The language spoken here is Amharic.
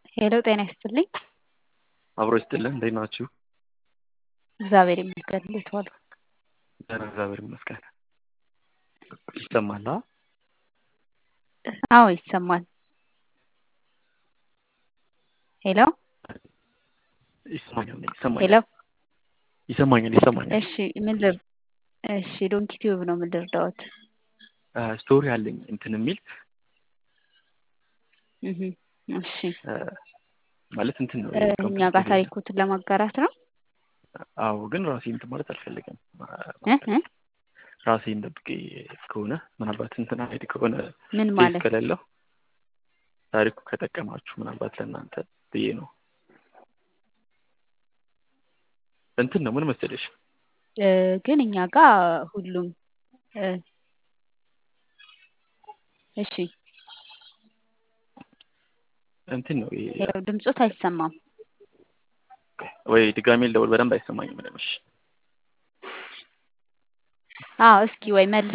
ሄሎ ጤና ይስጥልኝ። አብሮ ይስጥልን። እንዴት ናችሁ? እግዚአብሔር ይመስገን። እንዴት ዋሉ? ደህና እግዚአብሔር ይመስገን። ይሰማል? አ? አዎ ይሰማል። ሄሎ ይሰማኛል ሄሎ ይሰማኛል ይሰማኛል ይሰማኛል። እሺ ምን ልር እሺ ዶንኪ ቲዩብ ነው ምን ልርዳዎት? አ፣ ስቶሪ አለኝ እንትን የሚል እህ እሺ አ፣ ማለት እንትን ነው እ፣ እኛ ጋር ታሪኮትን ለማጋራት ነው። አዎ፣ ግን ራሴ እንትን ማለት አልፈልግም። እ እ ራሴን ደብቄ ከሆነ ምናልባት እንትን አይዲ ከሆነ ምን ኬዝ ማለት ከሌለው ታሪኩ ከጠቀማችሁ ምናልባት ለእናንተ ብዬ ነው። እንትን ነው ምን መሰለሽ እ፣ ግን እኛ ጋር ሁሉም እ፣ እሺ እንትን ነው ይሄ ሄሎ ድምፆት አይሰማም። ወይ ድጋሜ ልደውል፣ በደንብ አይሰማኝም። ምንምሽ አዎ እስኪ ወይ መልስ